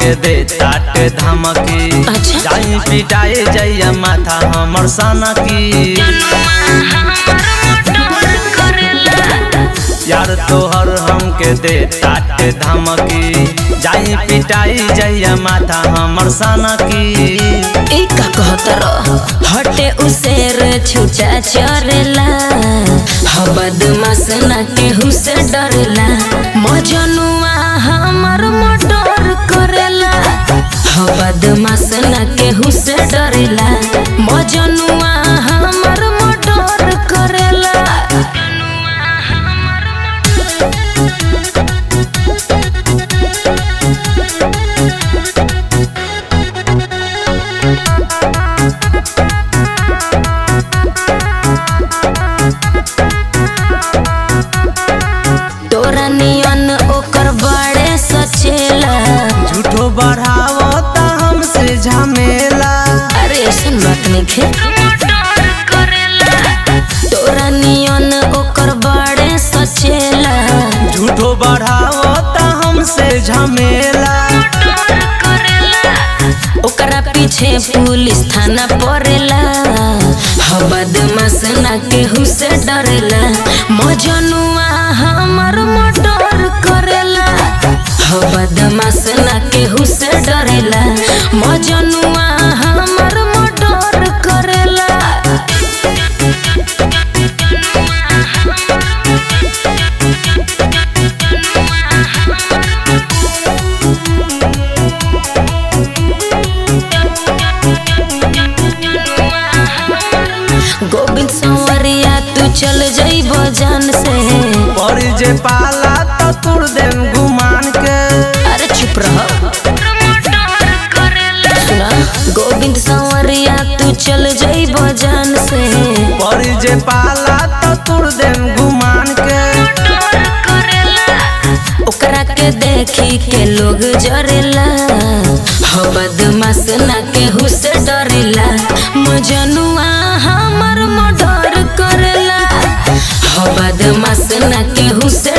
हमके दे ताट धमकी अच्छा। जाई पिटाए जइया माथा हमर सनकी यार तोहर हमके दे ताट धमकी जाई पिटाई जइया माथा हमर सनकी ई का कहत रह हटे उसेर छुटा चरेला ह बदमाश ना केहू से डरेला मजनुआ हमर मटर करेला ह बदमाश ना केहू से डरेला मजनुआ हमर मटर करेला तोरा नियन ओकर बड़े सचेला झूठो बढ़ावता हमसे झमेला अरे ऐसन बात नहीं खे तोरा नियन ओकर बड़े सचेला झूठो बढ़ावता हमसे झमेला ओकरा पीछे पुलिस थाना पड़ेला ह बदमाश ना केहू से डरेला मजनुआ हमर मर्डर करेला ह बदमाश ना केहू से डरेला मजनुआ हमर मर्डर करेला गोविंद संवरिया तू चल जइब जान से पर जे पाला तो तुर देम गुमान के अरे चुप रह सुना गोविंद संवरिया तू चल जइब जान से पर जे पाला तो तुर देम गुमान के ओकरा के देखी के लोग जरेला ह बदमाश ना केहू से डरेला मजनुआ हमर मर्डर करेला ह बदमाश ना केहू से